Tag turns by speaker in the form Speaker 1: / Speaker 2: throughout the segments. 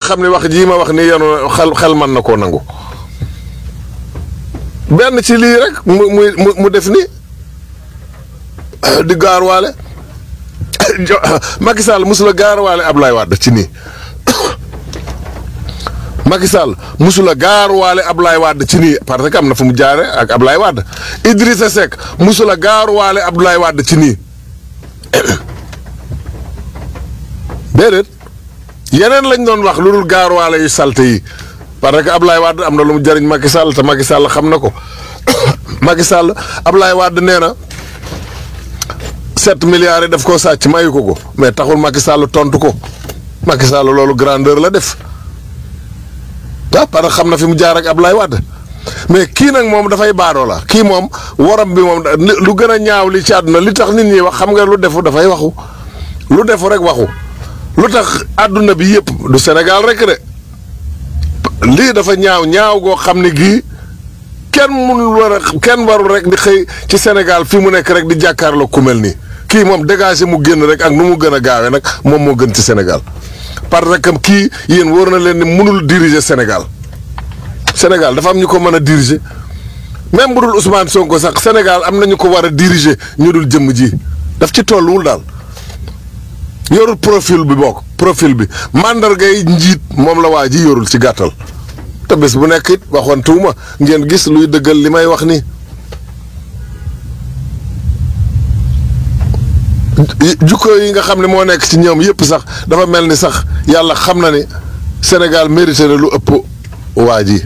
Speaker 1: xam ne wax jii ma wax ni yenu xel xel mën na koo nangu benn ci lii rek mu mu mu def ni di gaarwaale Macky Sall mosula gaarwaale Ablaye Wade ci nii Macky Sall musula gaaruwaale Ablaye Wade ci nii parce que am na fu mu jaare ak Ablaye Wade Idrissa Seck musula gaaruwaale Ablaye Wade ci nii déedéet yeneen lañ doon wax lu dul gaaruwaale yu salte yi parce que Ablaye Wade am na lu mu jëriñ Macky Sall te Macky Sall xam na ko Macky Sall Ablaye Wade nee na sept milliards yi daf koo sàcc mayu ko ko mais taxul Macky Sall tontu ko Macky Sall loolu grandeur la def. waaw parce que xam na fi mu jaar ak Ablaye Wade mais kii nag moom dafay baadoo la kii moom waram bi moom lu gën a ñaaw li ci àdduna li tax nit ñi wax xam nga lu defu dafay waxu lu defu rek waxu lu tax àdduna bi yëpp du Sénégal rek de lii dafa ñaaw ñaaw goo xam ne gii kenn mënul war a kenn warul rek di xëy ci Sénégal fi mu nekk rek di jàkkaarloo ku mel nii kii moom dégagé mu génn rek ak nu mu gën a gaawee nag moom moo gën ci Sénégal. parce que kii yéen wóor na leen ni mënul diriger Sénégal Sénégal dafa am ñu ko mën a diriger même bu dul Ousmane Sonko sax Sénégal am na ñu ko war a diriger ñu dul jëmm ji daf ci tolluwul daal yorul profil bi bokk profil bi mandargay njiit moom la waa ji yorul ci gàttal te bés bu nekk it waxoon tuuma ngeen gis luy dëggal li may wax nii. jukko yi nga xam ne moo nekk ci ñoom yëpp sax dafa mel ni sax yàlla xam na ni Sénégal mérité na lu ëpp waa ji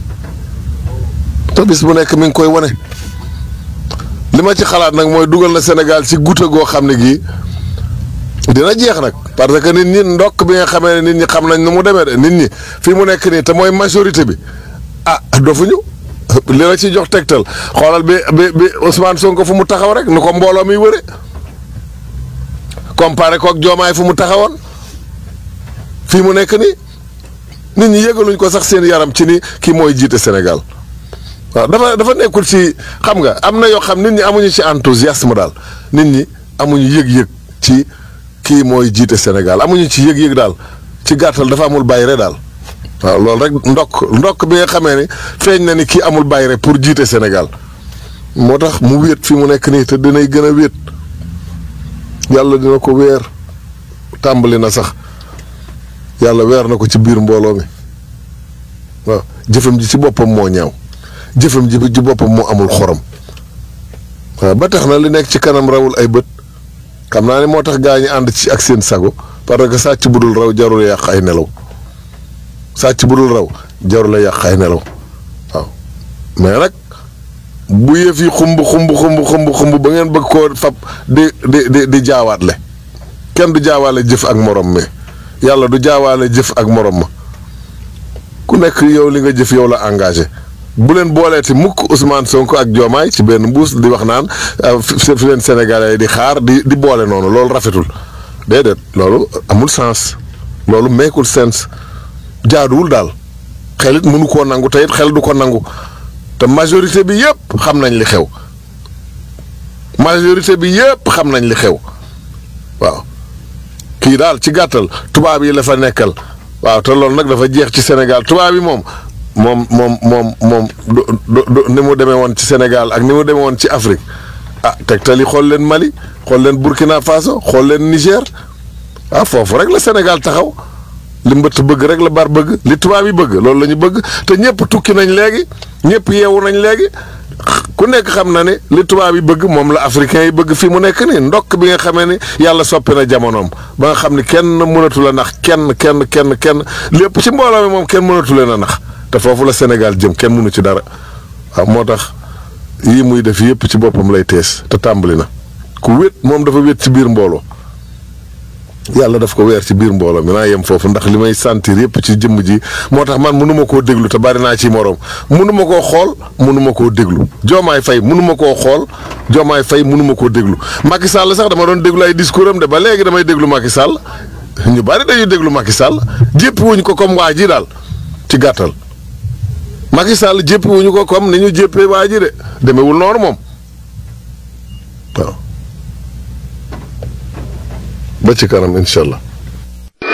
Speaker 1: te bis bu nekk mi ngi koy wane li ma ci xalaat nag mooy dugal na Sénégal ci guute goo xam ne gii dina jeex nag parce que nit ñi ndokk bi nga xamee ne nit ñi xam nañ nu mu demee de nit ñi fii mu nekk nii te mooy majorité bi ah dofuñu li la ci jox tegtal xoolal bi bi bi Ousmane Sonko fu mu taxaw rek nu ko mbooloo mi wëre comparé ko ak joomaay fu mu taxawoon fii mu nekk nii nit ñi yëgaluñ ko sax seen yaram ci ni kii mooy jiite Sénégal waaw dafa dafa nekkul ci xam nga am na yoo xam nit ñi amuñu ci enthousiasme daal nit ñi amuñu yëg-yëg ci kii mooy jiite Sénégal amuñu ci yëg-yëg daal ci gàttal dafa amul bayre daal waaw loolu rek ndokk ndokk bi nga xamee ni feeñ na ni kii amul bayre pour jiite Sénégal moo tax mu wéet fi mu nekk nii te dinay gën a wéet. yàlla dina ko weer tàmbali na sax yàlla weer na ko ci biir mbooloo mi waaw jëfam ji ci boppam moo ñaaw jëfam ji ci boppam moo amul xorom waaw ba tax na li nekk ci kanam rawul ay bët xam naa ne moo tax gaa ñi ànd ci ak seen sago parce que sàcc bu dul raw jarul yàq ay nelaw sàcc bu dul raw jarul yàq ay nelaw waaw mais nag. bu yëf yi xumb xumb xumb xumb xumb ba ngeen bëgg koo fab di di di di jaawaatle kenn du jaawaale jëf ak morom mi yàlla du jaawaale jëf ak morom ma ku nekk yow li nga jëf yow la engagé bu leen booleeti mukk Ousmane Sonko ak Diomaye ci benn mbuus di wax naan fi leen Sénégalais yi di xaar di di boole noonu loolu rafetul déedéet loolu amul sens loolu meekul sens jaaduwul daal xel it mënu koo nangu te it xel du ko nangu. te majorité bi yëpp xam nañ li xew majorité bi yëpp xam nañ li xew waaw kii daal ci gàttal tubaab yi la fa nekkal waaw te loolu nag dafa jeex ci Sénégal tubaab yi moom moom moom moom moom ni mu demee woon ci Sénégal ak ni mu demee woon ci Afrique ah tegtal yi xool leen Mali xool leen Burkina Faso xool leen Niger ah foofu rek la Sénégal taxaw li mbëtt bëgg rek la bar bëgg li tubaab yi bëgg loolu la ñu bëgg te ñëpp tukki nañ léegi ñëpp yeewu nañ léegi ku nekk xam na ne li tubaab yi bëgg moom la africain yi bëgg fii mu nekk nii ndokk bi nga xamee ni yàlla soppi na jamonoom ba nga xam ni kenn mënatu la nax kenn kenn kenn kenn lépp ci mbooloo mi moom kenn mënatu leen a nax te foofu la Sénégal jëm kenn mënu ci dara waaw moo tax yii muy def yëpp ci boppam lay tees te tàmbali na ku wét moom dafa wét ci biir mbooloo. yàlla daf ko weer ci biir mbooloo mi naa yem foofu ndax li may sentir yëpp ci jëmm ji moo tax man mënuma koo déglu te bari naa ci morom mënuma koo xool mënuma koo déglu joomaay fay mënuma koo xool joomaay fay mënuma koo déglu Macky Sall sax dama doon déglu ay discours am de ba léegi damay déglu Macky Sall ñu bari dañuy déglu Macky Sall jéppi wuñ ko comme waa ji daal ci gàttal Macky Sall jéppi wuñu ko comme ni ñu jéppee waa ji de demewul noonu moom waaw ba ci kanam incha allah